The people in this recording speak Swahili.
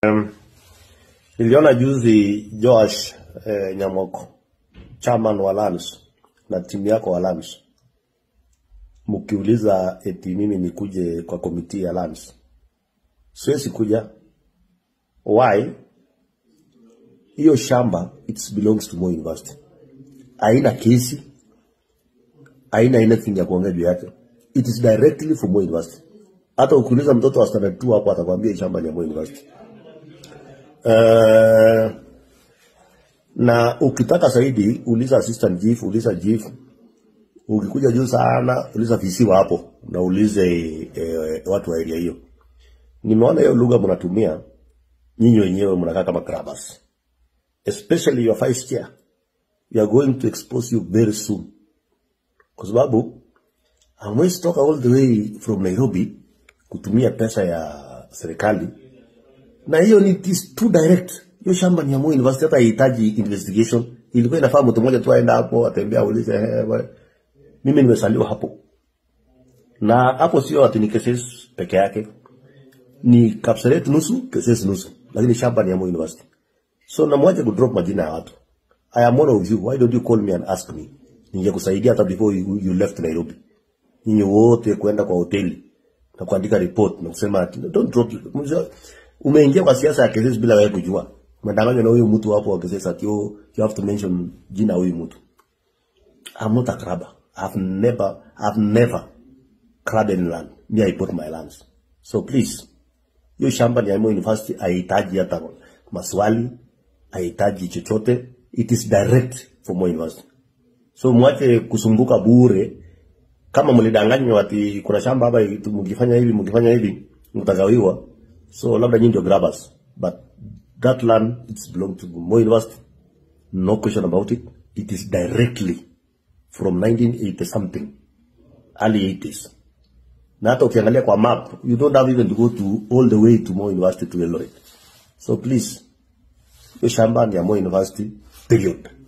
Um, niliona juzi Joash eh, Nyamoko chairman wa Lands na timu yako wa Lands mkiuliza eti mimi nikuje kwa komiti ya Lands. Siwezi kuja. Why? Hiyo shamba it belongs to Moi University. Haina kesi, haina anything ya kuongea juu yake. It is directly for Moi University. Hata ukiuliza mtoto wa standard 2 hapo atakwambia hii shamba ni ya Moi University. Uh, na ukitaka zaidi uliza assistant chief, uliza chief. Ukikuja juu sana uliza visiwa hapo na ulize eh, watu wa area hiyo. Nimeona hiyo lugha mnatumia nyinyi wenyewe mnakaa kama grabbers. Especially your vice chair. We are going to expose you very soon. Kwa sababu hamwezi toka all the way from Nairobi kutumia pesa ya serikali na hiyo ni it is too direct. Hiyo shamba ni ya Moi University, hata haihitaji investigation. Ilikuwa inafaa mtu mmoja tu aenda hapo atembea aulize, eh, bwana, mimi nimesaliwa hapo. Na hapo sio ati ni cases peke yake, ni Kapseret nusu, cases nusu, lakini shamba ni ya Moi University. So namwacha ku drop majina ya watu. I am one of you. Why don't you call me and ask me? Ningekusaidia hata before you, you left Nairobi. Nyinyi wote kwenda kwa hoteli na kuandika report na kusema ati don't drop umeingia kwa siasa ya Kesesi bila wewe kujua. Umedanganywa na huyu mtu hapo wa Kesesi ati oh, you have to mention jina huyu mtu. I'm not a grabber. I've never, I've never grabbed any land. Me, I bought my lands. So please, hiyo shamba ni ya Moi University, haihitaji hata maswali, haihitaji chochote. It is direct for Moi University. So mwache kusumbuka bure. Kama mlidanganywa ati kuna shamba hapa, mkifanya hivi mkifanya hivi mtagawiwa. So labda nyinyi ndio grabbers, but that land it's belong to Moi University. No question about it. It is directly from 1980 something, early 80s. Na hata ukiangalia kwa map, you don't have even to go to all the way to Moi University to Eldoret. So please, hiyo shamba ni ya Moi University, period.